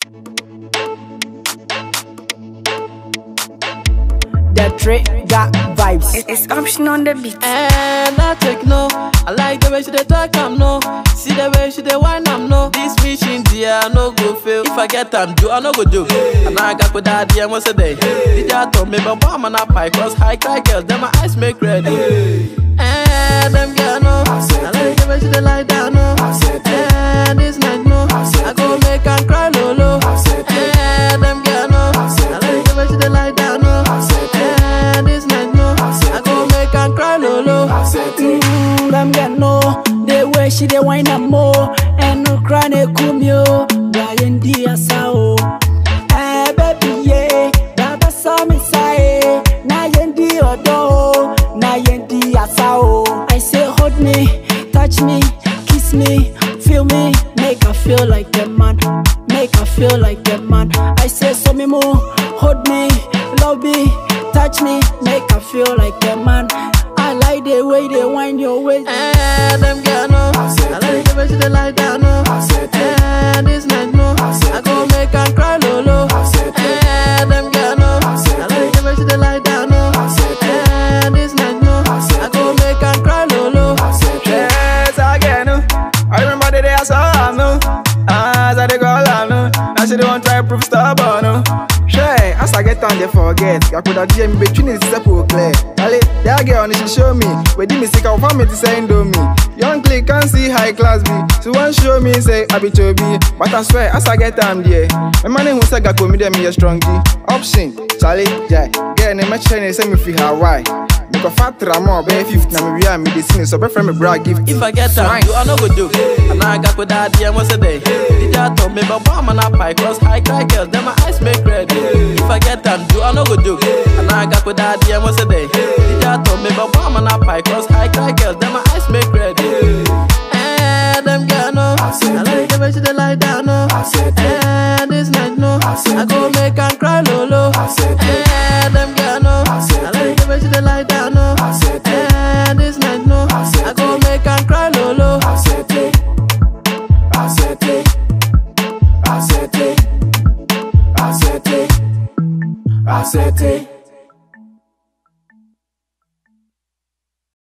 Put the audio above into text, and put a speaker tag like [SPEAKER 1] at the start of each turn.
[SPEAKER 1] The trick got vibes.
[SPEAKER 2] It- It's option on the beat.
[SPEAKER 3] And I take no. I like the way she dey talk, I'm no. See the way she dey whine, I'm no. This mission, dear, I no go fail. If I get time, do I no go do. And I got with that, dear, once a day. Did you told me, but bomb and I pie, cause high cry girls, then my eyes make ready. And them girl, no. I like the way she dey lie down, no. And this night, no. I go make her cry, lolo. And them girl, no. I like the way she dey lie down, no. And this night, no. I go make her cry, lolo.
[SPEAKER 1] Mm, them get no, the way she dey whine am more, and no cry ne kumyo, Brian Diasao. Eh baby yeah, Baba saw me say, na yendi odo, na yendi asao. I say hold me, touch me, kiss me, feel me, make her feel like the man, make her feel like the man. I say so me more, hold me, love me, touch me, make her feel like the man. I like the way they wind your waist.
[SPEAKER 3] And them girl no, I like the way she dey lie down no. And this night no, I go make her cry lolo. And them girl no, I like the way she dey lie down no. And this night no, I go make her cry lolo.
[SPEAKER 4] Yes, again. uh, I remember the day I saw her, no. As I dey go I know. Now she don't try prove stubborn, no. Sure, as I get on, they forget. I could have DM between the simple clear. Ali, that girl, she show me. Where did me sick of me to say do me. Young click can't see high class B. So one show me say I be to be. But I swear, as I get on there. My money who say I me them me a strong G. Option, Charlie, yeah. Girl, name my chain, say me feel Hawaii. Make a fat ramo, be 50 na me we are me this me so be friend me brag gift.
[SPEAKER 3] If I get time, do I no go do. And I got with that dear once a day. Did you told me, but bomb and I pie, cause high cry girls, then my eyes make ready. If I get time, do I no go do. And I got with that dear once a day. Did you told me, but bomb and I pie, cause high cry girls, then my eyes make ready. And them girl no, I like the way she dey lie down no. And this night no, I go